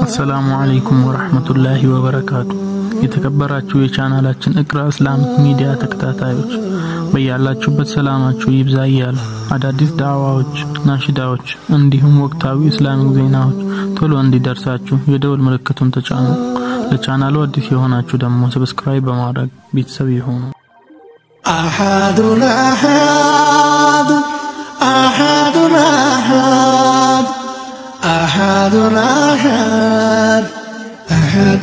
አሰላሙ አለይኩም ወራህመቱላሂ ወበረካቱ። የተከበራችሁ የቻናላችን እቅራ እስላሚክ ሚዲያ ተከታታዮች በያላችሁበት ሰላማችሁ ይብዛ እያሉ አዳዲስ ዳዕዋዎች፣ ናሽዳዎች እንዲሁም ወቅታዊ እስላሚክ ዜናዎች ቶሎ እንዲደርሳችሁ የደውል ምልክቱን ተጫኑ። ለቻናሉ አዲስ የሆናችሁ ደግሞ ሰብስክራይብ በማድረግ ቤተሰብ ይሁኑ። أحد أحد أحد أحد أحد أحد أحد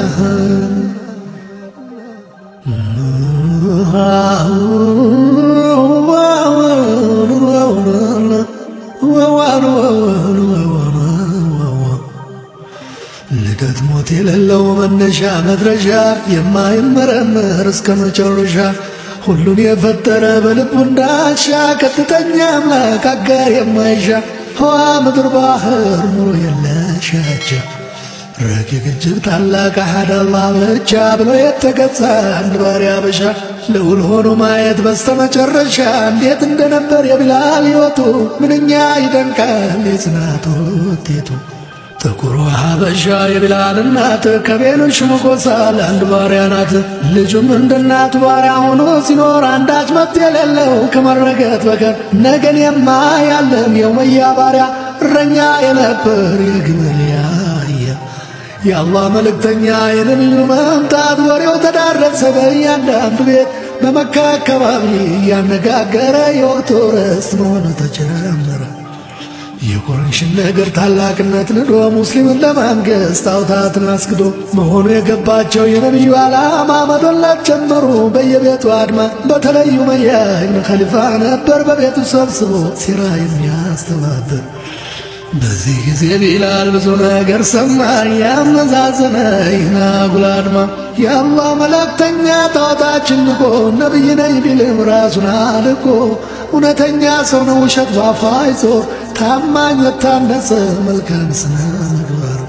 ልደት ሞት የሌለው መነሻ መድረሻ የማይመረመር እስከ መጨረሻ ሁሉን የፈጠረ በልቡ እንዳሻ ቀጥተኛ አምላክ አጋር የማይሻ ህዋ ምድር ባህር ኑሮ የለሻቻ ረቂቅ እጅግ ታላቅ አሐድ አላህ ብቻ ብሎ የተገዛ አንድ ባሪያ በሻ ልዑል ሆኖ ማየት በስተመጨረሻ እንዴት እንደነበር የቢላል ሕይወቱ ምንኛ ይደንቃል የጽናቱ ውጤቱ። ጥቁሩ ሀበሻ የቢላል እናት ከቤሎች መጎሳ ለአንድ ባሪያ ናት። ልጁም እንደ እናቱ ባሪያ ሆኖ ሲኖር አንዳች መብት የሌለው ከመረገጥ በቀር ነገን የማያለም የውመያ ባሪያ እረኛ የነበር የግመል ያህያ የአላህ መልእክተኛ የነቢዩ መምጣት ወሬው ተዳረሰ በእያንዳንዱ ቤት በመካ አካባቢ እያነጋገረ የወቅቱ ርዕስ መሆኑ ተጀመረ። የቁረይሽን ነገር ታላቅነት ንዶ ሙስሊምን ለማንገስ ጣዖታትን አስክዶ መሆኑ የገባቸው የነቢዩ ዓላማ መዶላት ጀመሩ በየቤቱ አድማ። በተለዩ ኡመያ ኢብን ኸሊፋ ነበር በቤቱ ሰብስቦ ሴራ የሚያስተባብር። በዚህ ጊዜ ቢላል ብዙ ነገር ሰማ፣ ያመዛዘነ ይህን አጉል አድማ። የአላህ መልእክተኛ ጣዖታችን ንቆ ነቢይ ነኝ ቢልም ራሱን አልቆ እውነተኛ ሰው ነው ውሸት ባፋ አይዞር ታማኝ የታነጸ መልካም ስነ ምግባር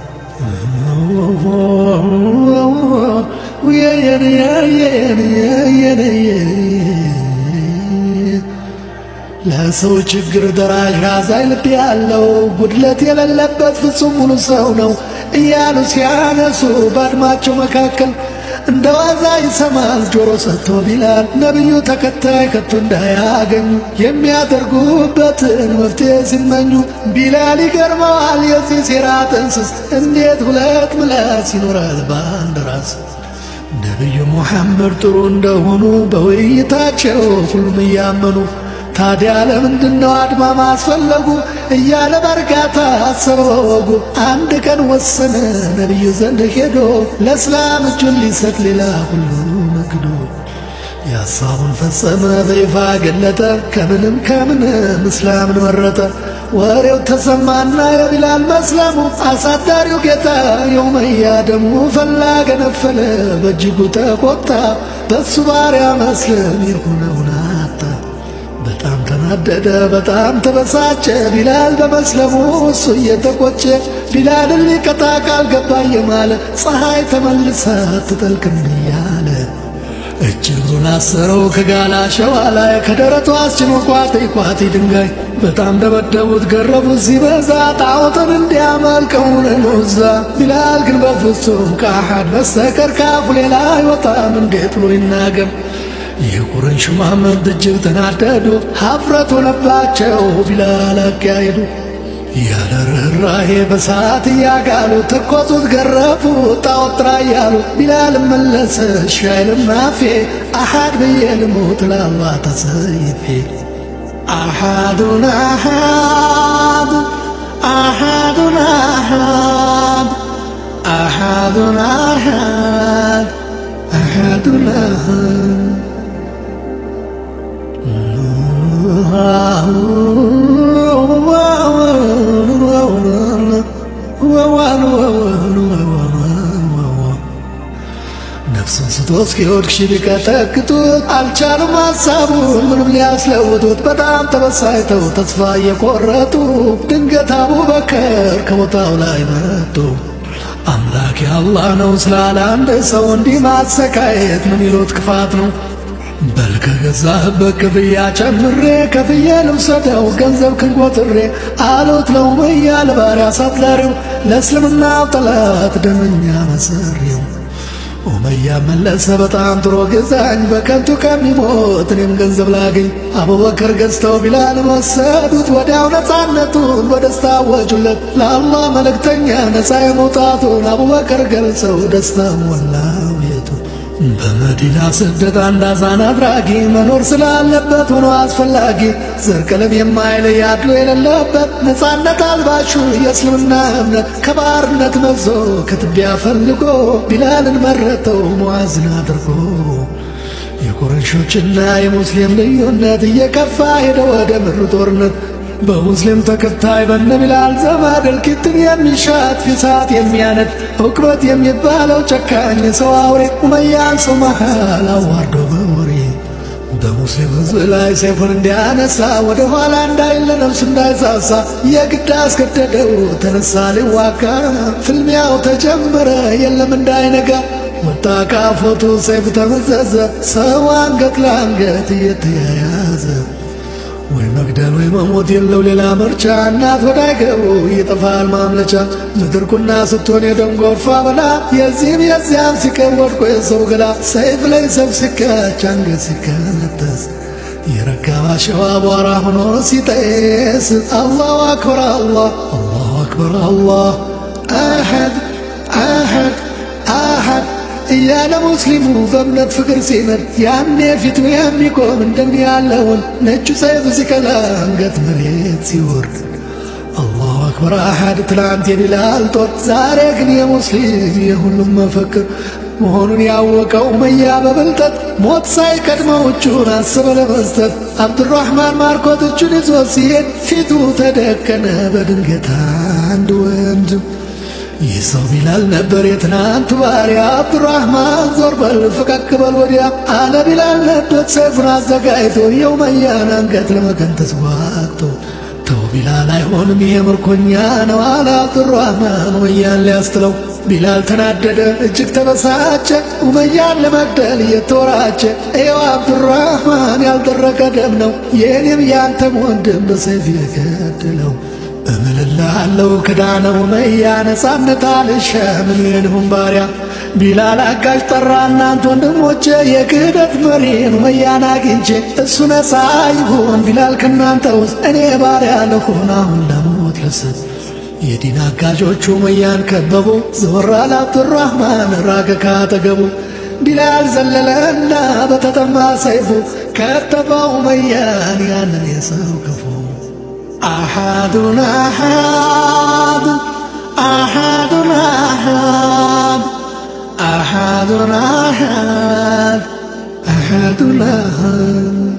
ለሰው ችግር ደራሽ አዛኝ ልብ ያለው ጉድለት የሌለበት ፍጹም ሙሉ ሰው ነው እያሉ ሲያነሱ በአድማቸው መካከል እንደ ዋዛ ይሰማል ጆሮ ሰጥቶ ቢላል ነቢዩ ተከታይ ከቶ እንዳያገኙ የሚያደርጉበትን መፍትሄ ሲመኙ ቢላል ይገርመዋል የዚህ ሴራ ጥንስስ እንዴት ሁለት ምላስ ይኖራል በአንድ ራስ ነቢዩ ሙሐመድ ጥሩ እንደሆኑ በውይይታቸው ሁሉም እያመኑ ታዲያ ለምንድን ነው አድማ ማስፈለጉ እያለ በእርጋታ አሰበ ወጉ። አንድ ቀን ወሰነ ነቢዩ ዘንድ ሄዶ ለእስላም እጁን ሊሰጥ ሌላ ሁሉ ነግዶ የሐሳቡን ፈጸመ በይፋ ገለጠ። ከምንም ከምንም እስላምን መረጠ። ወሬው ተሰማና የቢላል መስለሙ አሳዳሪው ጌታ የኡመያ ደሙ ፈላ ገነፈለ በእጅጉ ተቆጣ። በሱ ባሪያ መስለም የሆነውን አጣ። በጣም ተናደደ፣ በጣም ተበሳጨ። ቢላል በመስለሙ እሱ እየተቆጨ ቢላልን ሊቀጣ ቃል ገባ እየማለ ፀሐይ ተመልሳ ትጠልቅም እያለ እጅሩን አሰረው ከጋላ ሸዋ ላይ ከደረቱ አስጭኖ ቋጤ ቋጤ ድንጋይ በጣም ደበደቡት፣ ገረፉት ሲበዛ ጣዖትን እንዲያመልከውን ኑዛ ቢላል ግን በፍጹም ከአሐድ በስተቀር ካፉ ሌላ አይወጣም እንዴት ብሎ ይናገር? የቁረይሽ መሐመድ እጅግ ተናደዱ፣ ሀፍረት ሆነባቸው ቢላል አካሄዱ። ያለ ርኅራኄ በሳት እያጋሉ ተኮሱት፣ ገረፉ ጣዖት ጥራ እያሉ ቢላል መለሰ ሻይልም አፌ አሐድ ብዬ ልሙት ለአላህ ተሰይፌ አሐዱን አሐድ አሐዱን አሐድ አሐዱን አሐድ አሐዱን አሐድ ነፍሱን ስቶ እስኪወድቅ ሺህ ቢቀጠቅጡት አልቻሉም ሀሳቡን ምንም ሊያስለውጡት። በጣም ተበሳጭተው ተስፋ እየቆረጡ ድንገት አቡበከር ከቦታው ላይ መጡ። አምላክ የአላህ ነው ስላለ አንድ ሰው እንዲህ ማሰቃየት ምን ይሉት ክፋት ነው? በል ከገዛህበት ክፍያ ጨምሬ ከፍዬ ልውሰደው ገንዘብ ክንቆጥሬ አሉት ለኡመያ ለባሪያ አሳዳሪው ለእስልምናው ጠላት ደመኛ መሰሪው ኡመያ መለሰ በጣም ጥሮ ግዛኝ በከንቱ ከሚሞት እኔም ገንዘብ ላገኝ አቡበከር ገዝተው ቢላልን ወሰዱት ወዲያው ነፃነቱን በደስታ አወጁለት ለአላህ መልእክተኛ ነፃ የመውጣቱን አቡበከር ገልጸው ደስታ ሞላው ቤቱን በመዲና ስደት አንድ አዛን አድራጊ መኖር ስላለበት ሆኖ አስፈላጊ ዘር ቀለም የማይለይ አድሎ የሌለበት ነፃነት አልባሹ የእስልምና እምነት ከባርነት መዞ ከትቢያ ፈልጎ ቢላልን መረጠው ሙዓዝን አድርጎ የቁረሾችና የሙስሊም ልዩነት እየከፋ ሄደ ወደ ምሩ ጦርነት በሙስሊም ተከታይ በነ ቢላል ዘመድ እልቂትን የሚሻት ፊሳት የሚያነድ እውቅበት የሚባለው ጨካኝ ሰው አውሬ ኡመያን ሰው መሃል አዋርዶ በወሬ በሙስሊም ሕዝብ ላይ ሰይፉን እንዲያነሳ ወደ ኋላ እንዳይል ለነፍሱ እንዳይሳሳ የግድ አስገደደው ተነሳ ሊዋጋ ፍልሚያው ተጀመረ የለም እንዳይነጋ ወጣ ካፎቱ ሰይፍ ተመዘዘ ሰው አንገት ለአንገት እየተያያዘ ወይ መግደል ወይ መሞት የለው ሌላ ምርጫ እናት ወዳይገቡ ይጠፋል ማምለጫ ምድር ቁና ስትሆን የደም ጎርፋ በላ የዚህም የዚያም ሲቀር ወድቆ የሰው ገላ ሰይፍ ላይ ሰይፍ ሲካች አንገት ሲከነጠስ የረጋባ ሸዋ አቧራ ሆኖ ሲጤስ አላሁ አክበር አላህ አላሁ አክበር አላህ አሐድ አሐድ አሐድ እያለ ሙስሊሙ በእምነት ፍቅር ሲመድ ያኔ ፊቱ የሚቆም እንደምን ያለውን ነጩ ሰይፍ ሲቀላ አንገት መሬት ሲወርድ አላሁ አክበር አሐድ ትላንት የቢላል ጦር ዛሬ ግን የሙስሊም የሁሉም መፈክር መሆኑን ያወቀው ኡመያ በብልጠት ሞት ሳይቀድመው እጁን አሰበ ለመስጠት አብዱራህማን ማርኮት እጁን ይዞ ሲሄድ ፊቱ ተደቀነ በድንገት አንድ ወንድም ይህ ሰው ቢላል ነበር የትናንቱ ባሪያ አብዱራህማን ዞር በል ፈቀቅ በል ወዲያ አለ ቢላል ነበር ሰይፉን አዘጋጅቶ የኡመያን አንገት ለመከንተስ ዋቅቶ ተው ቢላል አይሆንም ይሄ ምርኮኛ ነው አለ አብዱራህማን ኡመያን ሊያስትለው ቢላል ተናደደ እጅግ ተበሳጨ ኡመያን ለመግደል እየተወራጨ ይኸው አብዱራህማን ያልደረቀ ደም ነው የእኔም ያንተም ወንድም በሰይፍ የገደለው እምልልሃለሁ ክዳነ ኡመያ ነፃነት አልሻም እኔንሁም ባሪያ ቢላል አጋዥ ጠራ እናንተ ወንድሞቼ የክህደት መሪን ኡመያን አግኝቼ እሱ ነፃ ይሁን ቢላል ከእናንተ ውስጥ እኔ ባሪያ ልሁን አሁን ለሞት ልስት የዲን አጋዦቹ ኡመያን ከበቡ ዘወር አለ አብዱራህማን ራቀ ካጠገቡ ቢላል ዘለለና በተጠማ ሰይፉ ከተፋው ኡመያን ያንን የሰው ክፉ أحد أحد أحد أحد أحد أحد أحد أحد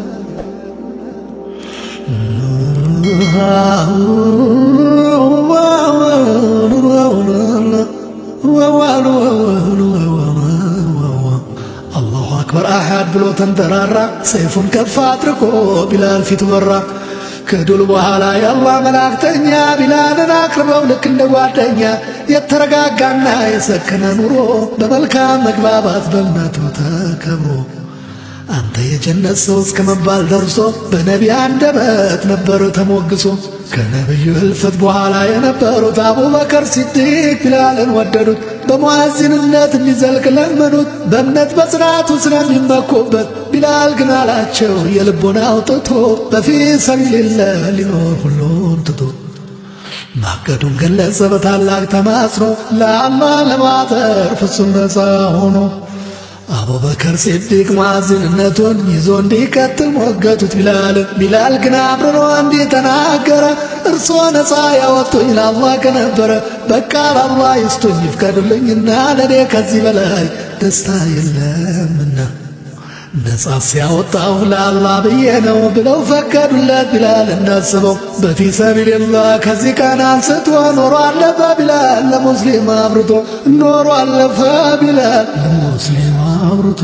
አላሁ አክበር አሐድ ብሎ ተንጠራራ ሰይፉን ከፍ አድርጎ ቢላል ፊት በራ ከድል በኋላ የአላህ መላእክተኛ ቢላልን አቅርበው ልክ እንደ ጓደኛ የተረጋጋና የሰከነ ኑሮ በመልካም መግባባት በእምነቱ ተከብሮ አንተ የጀነት ሰው እስከ መባል ደርሶ በነቢ አንደበት ነበር ተሞግሶ ከነቢዩ ህልፈት በኋላ የነበሩት አቡበከር ሲዲቅ ቢላልን ወደዱት በሙዓዚንነት እንዲዘልቅ ለመኑት በእምነት በጽናቱ ስለሚመኩበት ቢላል ግን አላቸው የልቦና አውጥቶ በፊ ሰቢልላህ ሊኖር ሁሉን ትቶ ማቀዱን ገለጸ በታላቅ ተማጽኖ ለአላህ ለማጠር ፍጹም ነፃ ሆኖ አቡበከር ሲዲቅ ሙዓዚንነቱን ይዞ እንዲቀጥል ሞገቱት ቢላልን ቢላል ግን አብርሮ እንዲህ ተናገረ እርሶ ነፃ ያወጡኝ ለአላህ ከነበረ በቃ ለአላህ ይስጡኝ ይፍቀዱልኝና ለእኔ ከዚህ በላይ ደስታ የለምና ነፃ ሲያወጣው ለአላህ ብዬ ነው ብለው ፈቀዱለት ቢላል እንዳስበው በፊ ሰቢልላህ ከዚህ ቀን አንስቶ ኖሮ አለፈ ቢላል ለሙስሊም አብርቶ ኖሮ አለፈ ቢላል ለሙስሊም አብርቶ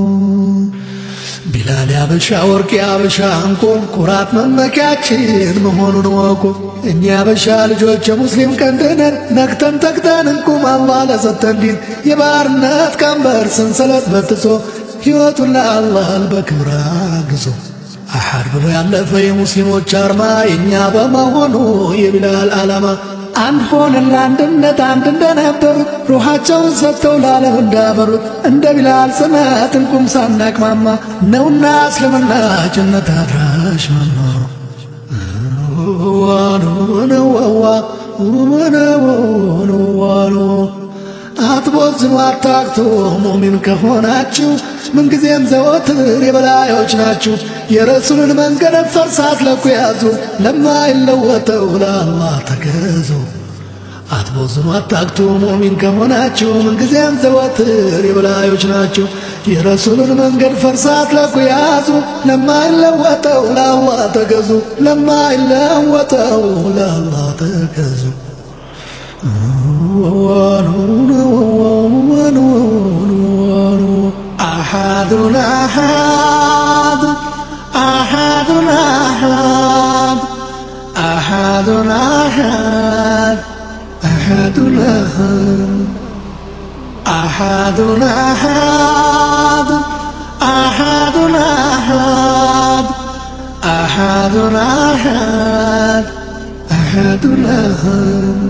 ቢላል ያበሻ ወርቅ ያበሻ እንቁ ኩራት መመኪያችን መሆኑን ወቁ እኛ ያበሻ ልጆች የሙስሊም ቀንድነን ነክተን ተግተን እንቁም አላህ ለሰጠን ዲን የባርነት ቀንበር ሰንሰለት በጥሶ ሕይወቱን ለአላህ በክብር አግዞ አሐድ ብሎ ያለፈ የሙስሊሞች አርማ የእኛ በመሆኑ የቢላል ዓላማ አንድ ሆነን ለአንድነት አንድ እንደነበሩት ሩሓቸውን ሰጥተው ለዓለም እንዳበሩት እንደ ቢላል ጽናት እንቁም ሳናቅማማ ነውና እስልምና ጀነት አድራሽ መኖሩ አትቦዝኑ አታክቶ ሙሚን ከሆናችሁ ምንጊዜም ዘወትር የበላዮች ናችሁ። የረሱልን መንገድ ፈርሳት ለኩ ያዙ፣ ለማይለወጠው ለአላህ ተገዙ። አትቦዝኑ አታክቶ ሙሚን ከሆናችሁ ምንጊዜም ዘወትር የበላዮች ናችሁ። የረሱልን መንገድ ፈርሳት ለኩ ያዙ፣ ለማይለወጠው ለአላህ ተገዙ፣ ለማይለወጠው ለአላህ ተገዙ። أحد أحد أحد أحد أحد أحد أحد أحد أحد أحد أحد أحد أحد أحد أحد أحد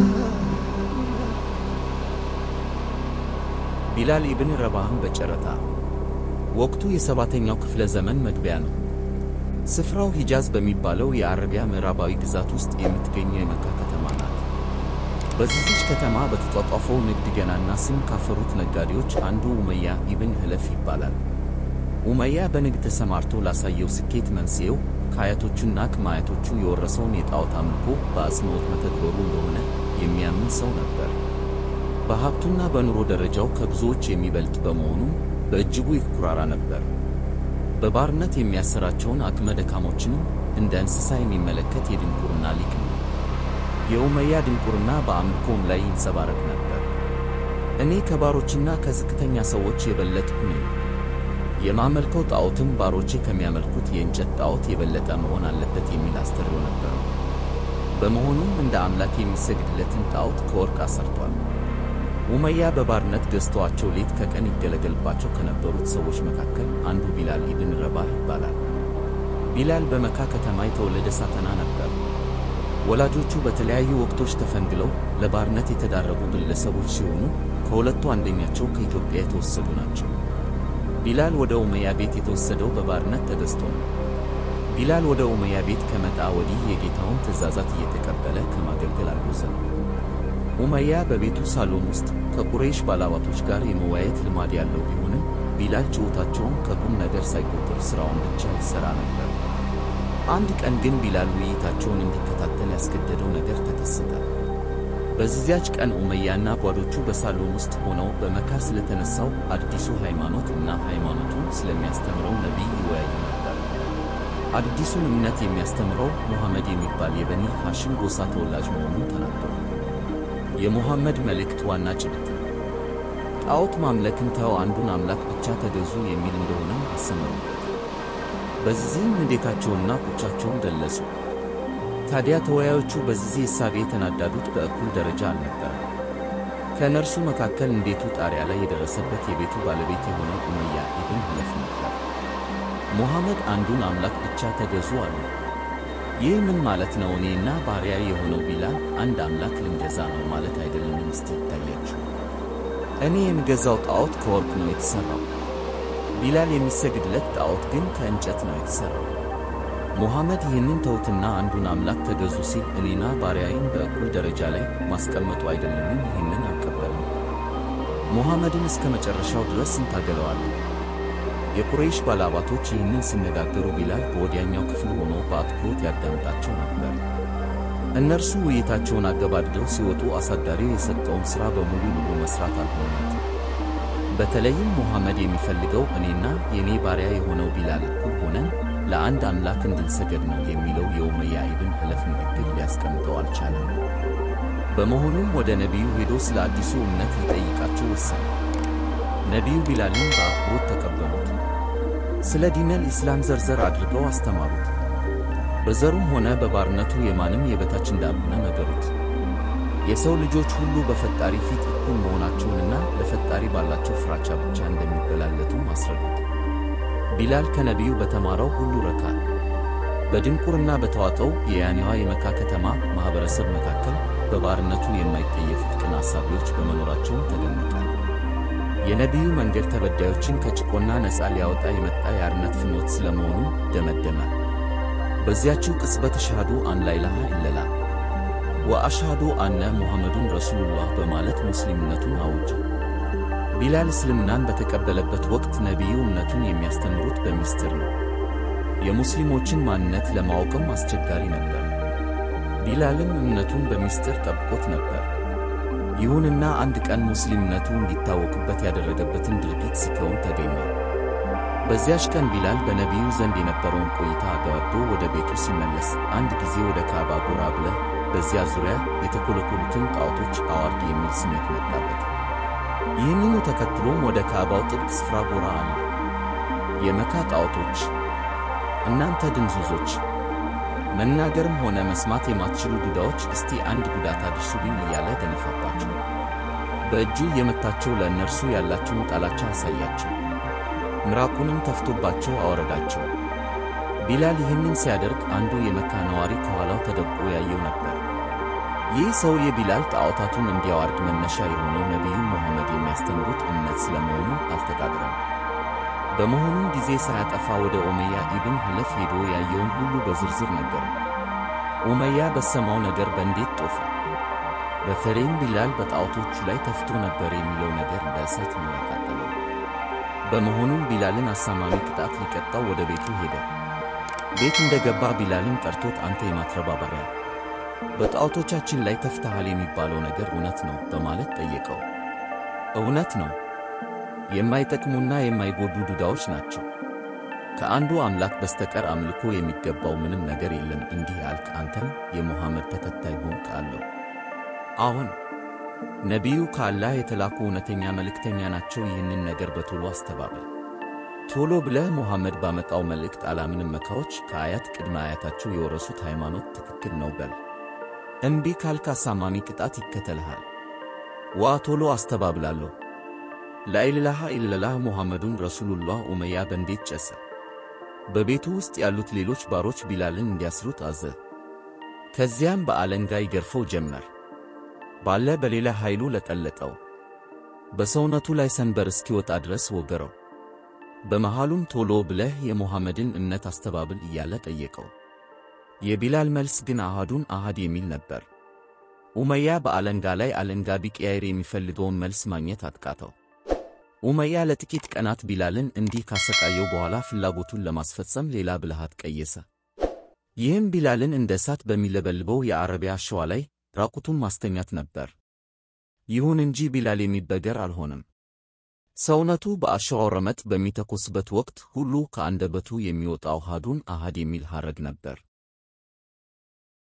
ቢላል ኢብን ረባህን በጨረታ ወቅቱ የሰባተኛው ክፍለ ዘመን መግቢያ ነው። ስፍራው ሂጃዝ በሚባለው የአረቢያ ምዕራባዊ ግዛት ውስጥ የምትገኘው የመካ ከተማ ናት። በዚህች ከተማ በተጧጧፈው ንግድ ገናና ስም ካፈሩት ነጋዴዎች አንዱ ኡመያ ኢብን ህለፍ ይባላል። ኡመያ በንግድ ተሰማርቶ ላሳየው ስኬት መንስኤው ከአያቶቹና ከማያቶቹ የወረሰውን የጣዖት አምልኮ በአጽንዖት መተግበሩ እንደሆነ የሚያምን ሰው ነበር። በሀብቱና በኑሮ ደረጃው ከብዙዎች የሚበልጥ በመሆኑ በእጅጉ ይኩራራ ነበር። በባርነት የሚያሰራቸውን አቅመ ደካሞችንም እንደ እንስሳ የሚመለከት የድንቁርና ሊቅ ነው። የኡመያ ድንቁርና በአምልኮም ላይ ይንጸባረቅ ነበር። እኔ ከባሮችና ከዝቅተኛ ሰዎች የበለጥኩ ነኝ። የማመልከው ጣዖትም ባሮቼ ከሚያመልኩት የእንጨት ጣዖት የበለጠ መሆን አለበት የሚል አስተርእዮ ነበረው። በመሆኑም እንደ አምላክ የሚሰግድለትን ጣዖት ከወርቅ አሰርቷል። ኡመያ በባርነት ገዝተዋቸው ሌት ከቀን ይገለገልባቸው ከነበሩት ሰዎች መካከል አንዱ ቢላል ኢብን ረባህ ይባላል። ቢላል በመካ ከተማ የተወለደ ሳተና ነበር። ወላጆቹ በተለያዩ ወቅቶች ተፈንግለው ለባርነት የተዳረጉ ግለሰቦች ሲሆኑ ከሁለቱ አንደኛቸው ከኢትዮጵያ የተወሰዱ ናቸው። ቢላል ወደ ኡመያ ቤት የተወሰደው በባርነት ተገዝቶ ነው። ቢላል ወደ ኡመያ ቤት ከመጣ ወዲህ የጌታውን ትእዛዛት እየተቀበለ ከማገልገል አልቦዘነም። ኡመያ በቤቱ ሳሎን ውስጥ ከቁረይሽ ባላባቶች ጋር የመወያየት ልማድ ያለው ቢሆንም ቢላል ችሎታቸውን ከቁም ነገር ሳይቆጥር ሥራውን ብቻ ይሠራ ነበር። አንድ ቀን ግን ቢላል ውይይታቸውን እንዲከታተል ያስገደደው ነገር ተከሰተ። በዚያች ቀን ኡመያና ጓዶቹ በሳሎን ውስጥ ሆነው በመካ ስለተነሳው አዲሱ ሃይማኖት እና ሃይማኖቱን ስለሚያስተምረው ነቢይ ይወያዩ ነበር። አዲሱን እምነት የሚያስተምረው ሙሐመድ የሚባል የበኒ ሐሽም ጎሳ ተወላጅ መሆኑን ተናገሩ። የሙሐመድ መልእክት ዋና ጭብጥ ጣዖት ማምለክን ተው፣ አንዱን አምላክ ብቻ ተገዙ የሚል እንደሆነም አሰመሩበት። በዚህም ንዴታቸውንና ቁጫቸውን ገለጹ። ታዲያ ተወያዮቹ በዚህ እሳቤ የተናዳዱት በእኩል ደረጃ አልነበረም። ከእነርሱ መካከል እንዴቱ ጣሪያ ላይ የደረሰበት የቤቱ ባለቤት የሆነው ኡመያ ኢብን ህለፍ ነበር። ሙሐመድ አንዱን አምላክ ብቻ ተገዙ አሉ። ይህ ምን ማለት ነው? እኔና ባሪያ የሆነው ቢላል አንድ አምላክ ልንገዛ ነው ማለት አይደለም። እስቲ ይታያችሁ። እኔ የምገዛው ጣዖት ከወርቅ ነው የተሠራው። ቢላል የሚሰግድለት ጣዖት ግን ከእንጨት ነው የተሠራው። ሙሐመድ ይህንን ተውትና አንዱን አምላክ ተገዙ ሲል እኔና ባሪያዬን በእኩል ደረጃ ላይ ማስቀመጡ አይደለምን? ይህንን አልቀበልም። ሙሐመድን እስከ መጨረሻው ድረስ እንታገለዋለን። የቁረይሽ ባላባቶች ይህንን ሲነጋገሩ ቢላል በወዲያኛው ክፍል ሆኖ በአትኩሮት ያዳምጣቸው ነበር። እነርሱ ውይይታቸውን አገባድደው ሲወጡ አሳዳሪው የሰጠውን ሥራ በሙሉ ልቡ መሥራት አልሆነለትም። በተለይም ሙሐመድ የሚፈልገው እኔና የእኔ ባሪያ የሆነው ቢላል እኩል ሆነን ለአንድ አምላክ እንድንሰገድ ነው የሚለው የኡመያ ኢብን ህለፍ ንግግር ሊያስቀምጠው አልቻለም። በመሆኑም ወደ ነቢዩ ሄዶ ስለ አዲሱ እምነት ሊጠይቃቸው ወሰነ። ነቢዩ ቢላልን በአክብሮት ተቀበሉት። ስለ ዲነል ኢስላም ዘርዘር አድርገው አስተማሩት። በዘሩም ሆነ በባርነቱ የማንም የበታች እንዳልሆነ ነገሩት። የሰው ልጆች ሁሉ በፈጣሪ ፊት እኩል መሆናቸውንና ለፈጣሪ ባላቸው ፍራቻ ብቻ እንደሚበላለጡ አስረዱት። ቢላል ከነቢዩ በተማረው ሁሉ ረካ። በድንቁርና በተዋጠው የያኔዋ የመካ ከተማ ማኅበረሰብ መካከል በባርነቱ የማይጠየፉት ቅን አሳቢዎች በመኖራቸውም ተደነቀ። የነቢዩ መንገድ ተበዳዮችን ከጭቆና ነፃ ሊያወጣ የመጣ የአርነት ፍኖት ስለመሆኑ ደመደመ። በዚያችው ቅጽበት አሽሃዱ አን ላኢላሃ ኢለላህ ወአሽሃዱ አነ ሙሐመዱን ረሱሉላህ በማለት ሙስሊምነቱን አወጀ። ቢላል እስልምናን በተቀበለበት ወቅት ነቢዩ እምነቱን የሚያስተምሩት በሚስጥር ነው። የሙስሊሞችን ማንነት ለማወቅም አስቸጋሪ ነበር። ቢላልም እምነቱን በሚስጥር ጠብቆት ነበር። ይሁንና አንድ ቀን ሙስሊምነቱ እንዲታወቅበት ያደረገበትን ድርጊት ሲከውን ተገኘ። በዚያች ቀን ቢላል በነቢዩ ዘንድ የነበረውን ቆይታ አገባዶ ወደ ቤቱ ሲመለስ አንድ ጊዜ ወደ ካዕባ ጎራ ብለህ በዚያ ዙሪያ የተኮለኮሉትን ጣዖቶች አዋርድ የሚል ስሜት መጣበት። ይህንኑ ተከትሎም ወደ ካዕባው ጥብቅ ስፍራ ጎራ አለ። የመካ ጣዖቶች እናንተ ድንዙዞች፣ መናገርም ሆነ መስማት የማትችሉ ዱዳዎች እስቲ አንድ ጉዳት አድርሱብኝ እያለ ደነፋባቸው። በእጁ የመታቸው ለእነርሱ ያላቸውን ጣላቻ አሳያቸው። ምራቁንም ተፍቶባቸው አወረዳቸው። ቢላል ይህንን ሲያደርግ አንዱ የመካ ነዋሪ ከኋላው ተደብቆ ያየው ነበር። ይህ ሰው የቢላል ጣዖታቱን እንዲያዋርድ መነሻ የሆነው ነቢዩ ሙሐመድ የሚያስተምሩት እምነት ስለመሆኑ አልተጣጠረም። በመሆኑም ጊዜ ሳያጠፋ ወደ ኡመያ ኢብን ሐለፍ ሄዶ ያየውን ሁሉ በዝርዝር ነገረ። ኡመያ በሰማው ነገር በንዴት ጦፈ። በተለይም ቢላል በጣዖቶቹ ላይ ተፍቶ ነበር የሚለው ነገር እንደ እሳት ነው ያቃጠለው። በመሆኑም ቢላልን አሳማሚ ቅጣት ሊቀጣው ወደ ቤቱ ሄደ። ቤት እንደገባ ቢላልን ጠርቶት አንተ የማትረባ ባሪያ በጣዖቶቻችን ላይ ተፍተሃል የሚባለው ነገር እውነት ነው በማለት ጠየቀው። እውነት ነው፣ የማይጠቅሙና የማይጎዱ ዱዳዎች ናቸው። ከአንዱ አምላክ በስተቀር አምልኮ የሚገባው ምንም ነገር የለም። እንዲህ አልክ፣ አንተም የሙሐመድ ተከታይ ሆንክ አለው። አሁን ነቢዩ ከአላህ የተላኩ እውነተኛ መልእክተኛ ናቸው። ይህንን ነገር በቶሎ አስተባበል። ቶሎ ብለህ ሙሐመድ ባመጣው መልእክት አላምንም። መካዎች ከአያት ቅድመ አያታቸው የወረሱት ሃይማኖት ትክክል ነው በል። እምቢ ካልክ አሳማሚ ቅጣት ይከተልሃል። ዋ ቶሎ አስተባብላለሁ። ላኢላሃ ኢለላህ ሙሐመዱን ረሱሉላህ። ኡመያ በንዴት ጨሰ። በቤቱ ውስጥ ያሉት ሌሎች ባሮች ቢላልን እንዲያስሩት አዘ። ከዚያም በአለንጋ ይገርፈው ጀመር። ባለ በሌላ ኃይሉ ለጠለጠው። በሰውነቱ ላይ ሰንበር እስኪወጣ ድረስ ወገረው። በመሃሉም ቶሎ ብለህ የሙሐመድን እምነት አስተባብል እያለ ጠየቀው። የቢላል መልስ ግን አሃዱን አሃድ የሚል ነበር። ኡመያ በአለንጋ ላይ አለንጋ ቢቀያይር የሚፈልገውን መልስ ማግኘት አጥቃተው። ኡመያ ለጥቂት ቀናት ቢላልን እንዲህ ካሰቃየው በኋላ ፍላጎቱን ለማስፈጸም ሌላ ብልሃት ቀየሰ። ይህም ቢላልን እንደ እሳት በሚለበልበው የአረቢያ አሸዋ ላይ ራቁቱን ማስተኛት ነበር። ይሁን እንጂ ቢላል የሚበገር አልሆነም። ሰውነቱ በአሸዋው ረመጥ በሚተኮስበት ወቅት ሁሉ ከአንደበቱ የሚወጣው አሃዱን አሃድ የሚል ሐረግ ነበር።